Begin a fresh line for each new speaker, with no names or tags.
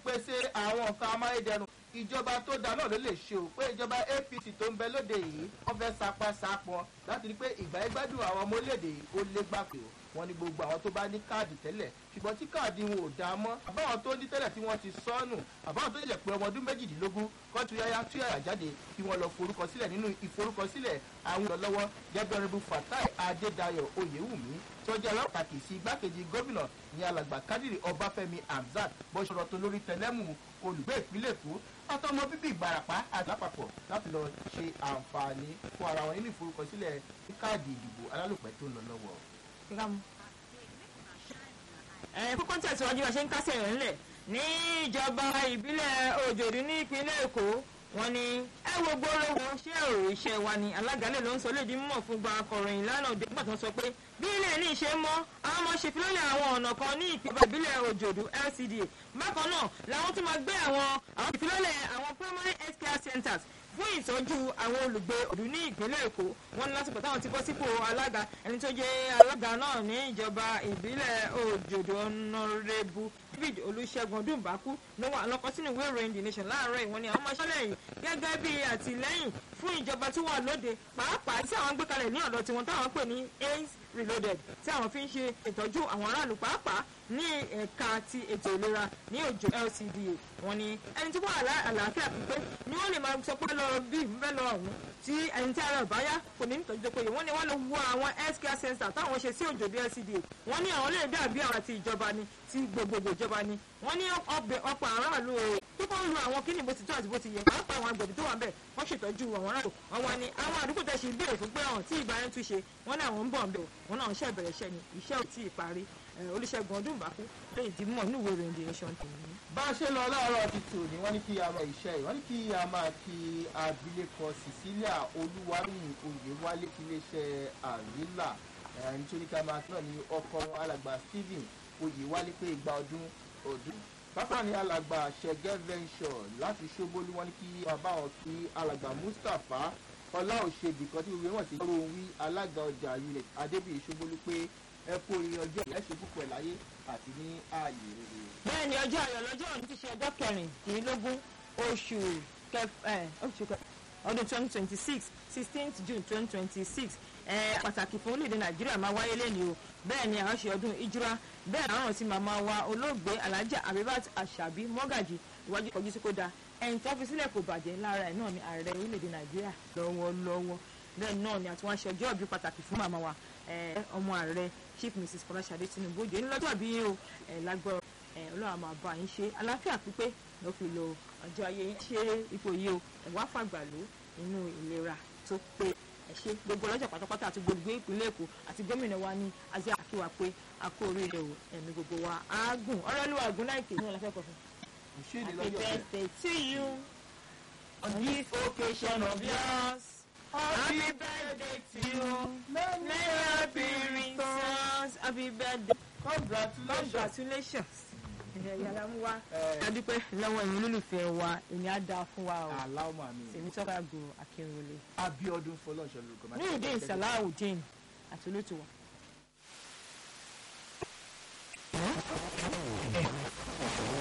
ìpèsè àwọn nǹkan amáyédẹrùn ìjọba tó dáa náà ló lè ṣe o pé ìjọba apc tó ń bẹ lóde yìí wọ́n fẹ́ sapá sapọn láti rí pé ìgbà ìgbádùn àwọn ọmọ orílẹ̀-èdè yìí ó lé gbàgbé o wọ́n ní gbogbo àwọn tó bá ní káàdì tẹ́lẹ̀ ṣùgbọ́n tí káàdì wọn ò dáa mọ́ àbáwọn tó ní tẹ́lẹ̀ tí wọ́n ti sọ́nù àbáwọn tó jẹ́ pé ọmọ ọdún méjìdínlógún kọ́ tu yáyá tú yàrá jáde kí wọ́n lọ forúkọ sílẹ̀ nínú ìforúkọsílẹ̀ àwọn ìrànlọ́wọ́ jẹ́bẹ̀rẹ̀bù fatai adédayọ̀ oyèwùmí tó jẹ́ alápàkì sí igbákejì gómìnà ní alàgbà kádìrì ọbáfẹ́mi hamzat bó ṣe rọ̀tò lórí tẹlẹ́mù olùgbé ìpínlẹ̀ èkó àtọmọ bíbí ìbarapá àti lápapọ̀ láti lọ ṣe àǹfààní fún ara wọn nínú ìforúkọsílẹ̀ káàdì ìdìbò alálòpẹ́ tó ń lọ lọ́wọ́.
ẹ kókó ń tẹ̀síwájú bá ṣe ń kásẹ̀ rẹ̀ ńlẹ̀ ní ìjọba ìbílẹ̀ òjòdú ní ìpínlẹ̀ èkó wọ́n ní ẹ wo gbólóhùn ṣé ọ̀rọ̀ iṣẹ́ wa ni alágàlẹ̀ ló ń sọ lédi mímọ̀ fún gba akọ̀ròyìn lánàá òde nígbà tó ń sọ pé bí ilé ní ìṣe mọ́ àwọn ọmọ ṣèfilọ́lẹ̀ àwọn ọ̀nà kan ní ìpínlẹ̀ ìbílẹ̀ òjòdú LCDA bákan náà làwọn tún máa gbé àwọn àwọn ìfilọ́lẹ̀ àwọn primary health care centers fún ìtọ́jú àwọn olùgbé òdù ní ìpínlẹ̀ èkó wọn ní lásìkò táwọn ti bọ́ sípò alága ẹni tó jẹ́ alága náà ní ìjọba ìbílẹ̀ òjòdò ọ̀nàrẹ́bù david olùṣègùn ọdúnbàkú ló wà lọ́kọ́ sínú ìwé ìròyìn the nation láàárọ̀ ìwọ́n ni àwọn máa ṣẹlẹ̀ gẹ́gẹ́ bí àtìlẹ́yìn fún ìjọba tí wà lóde pàápàá tí àwọn gbé kalẹ̀ ní ọ̀dọ̀ tiwọn táwọn pè ní aids reloaded tí àwọn fi ń ṣe ìtọ́jú àwọn aráàlú pàápàá ní ẹ̀ka ti ètò ìlera ní òjò lcda wọn ni ẹni tí wọ́n àlàáfíà pípé ni wọ́n lè máa sọ pé lọ bí ìfẹ́ lọ ọ̀hún tí ẹni tí ara ìbáyá kò ní nítorí tó péye wọ́n ní wọ́n lè wo àwọn health care center táwọn ṣe sí òjò lcda wọ́n ní àwọn lè dàbí àwọn àti ìjọba ni ti gbogbogbò ìjọba ni wọ́n ní ọ̀pọ̀ aráàlú o tó kọ́ ń lo àwọn kíni bó ti tó àti bó ti yẹ pàápàá àwọn agbẹ̀bí tó wà ń bẹ̀ wọ́n ṣètọ́jú àwọn aráàlú àwọn ni àwọn àdúgbò tẹ̀ ṣe ìbéèrè fún pé àwọn tí ìgbà yẹn tún ṣe wọ́n ní àwọn ń bọ̀ ń bẹ̀ wọ́n náà ń ṣe ìbẹ̀rẹ̀ iṣẹ́ ni iṣẹ́ ò tí ì parí olùṣègùn ọdún ìbákú lẹ́yìn tí mọ̀ níwèé ìròyìn the nation tèmi.
bá a ṣe lọ láàárọ̀ ti tò ní wọ́n ní kí a máa iṣẹ́ yìí wọ́n ní kí a máa kí abilékọ cecilia olúwaríyìn oyèwálé kí iléeṣẹ́ àrílà ẹni tó ní ká máa náà ní ọkọ alàgbà stephen oyèwálé pé igba ọdún ọdún bákan ní alàgbà ṣẹgẹ venture láti ṣóbólú wọ́n ní kí bàbá wọn kí alàgbà mustapha ọlá òṣèbí kan tí gbogbo wọn ti gbọ́rọ̀ wí alága ọjà unit adébíyí ṣóbólú pé ẹ kó orin ọjọ́ ìyá ṣe púpọ̀ láyé àti ní ààyè rere.
bẹ́ẹ̀ ni ọjọ́ ayọ̀ lọ́jọ́ òní ti ṣe ọjọ́ kẹrìndínlógún oṣù ọdún twenty twenty six sixteenth june twenty twenty six pàtàkì fún orílẹ̀-èdè nàìjíríà máa wáyé lẹ́nu o bẹ́ẹ̀ ni àwọn ṣe ọdún ìjírá bẹ́ẹ̀ àwọn tí màmá wa olóògbé alhaja abibat asabi mọ́gàjì iwájú kọjú sí kó da ẹ̀yìn tó fi sílẹ̀ kò bàjẹ́ lára ẹ̀ náà ni ààrẹ orílẹ̀-èdè nàìjíríà lọ́wọ́lọ́wọ́ bẹ́ẹ̀ náà ni àti wọ́n ṣe ọjọ́ ìbí pàtàkì fún màmá wa ọmọ ààrẹ chief mrs fọláṣadé tinubu òjò ńlọ́jọ́ bí o lágbọ́rọ̀ ọlọ́run àmọ́ àbá yín ṣe àlàáfíà pípé ló fi lo ọjọ́ ayé yín ṣe ipò yìí o ẹ̀wá fàgbà ló inú ìlera tó pé ẹ ṣe gbogbo ọlọ́jà pátápátá àti gbogbo ìpínlẹ̀ èkó àti gómìnà wa ní azia akiwa pé a kó oríire o ẹ̀mí gbogbo wa á gùn ọlọ́lùwà gùn láìpẹ́ ní ọ̀làfẹ́ kọ̀ọ̀kan. happy birthday to you on this occasion of yours. Happy birthday to you. Many happy returns. Happy birthday.
congratulations.
Congratulations. Yàrá mú wa. Adúpẹ́ lọ́wọ́ ẹ̀yin olólùfẹ́ wa, èmi á dáa fún wa o.
aláwọ̀ àmì
Tèmi tọ́ka go Akínrolé.
abiodun fọlọ́ọ̀ṣọ́ lórúkọ.
Ní ìdí ìsàláwùdín àti olótùwà.